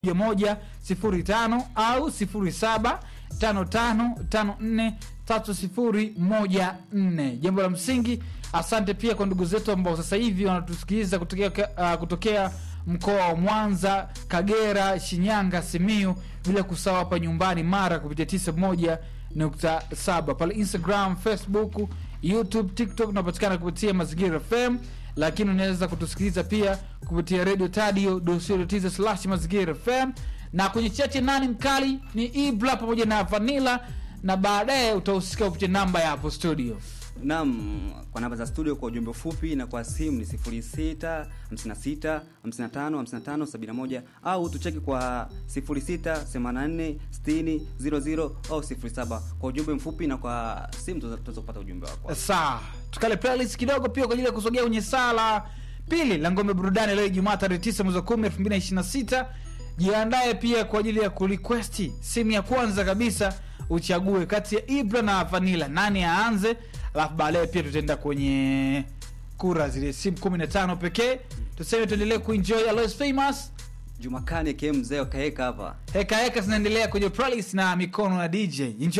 moja sifuri tano au sifuri saba tano tano tano nne tatu sifuri moja nne jambo la msingi asante pia kwa ndugu zetu ambao sasa hivi wanatusikiliza kutokea, uh, kutokea mkoa wa mwanza kagera shinyanga simiu bila kusahau hapa nyumbani mara kupitia tisa moja nukta saba pale instagram facebook youtube tiktok unapatikana kupitia mazingira fm lakini unaweza kutusikiliza pia kupitia radio tadio slash mazingira fm na kwenye chache nani mkali ni ibla pamoja na vanila na baadaye utahusika kupitia namba ya hapo studio Naam, kwa namba za studio kwa ujumbe mfupi na kwa simu ni 06 56 55 55 71 au tucheki kwa 06 84 60 00 au 07 kwa ujumbe mfupi na kwa simu tutaweza kupata ujumbe wako. saa tukale playlist kidogo pia kwa ajili ya kusogea kwenye saa la pili la ngombe burudani leo ijumaa tarehe 9 mwezi wa 10 2026 jiandae pia kwa ajili ya kurequesti simu ya kwanza kabisa uchague kati ya ibra na vanila nani aanze alafu baadaye pia tutaenda kwenye kura zile simu 15 pekee tuseme tuendelee kuenjoy Alois famous Jumakani KM mzee kaeka hapa. heka heka zinaendelea kwenye playlist na mikono ya dj enjoy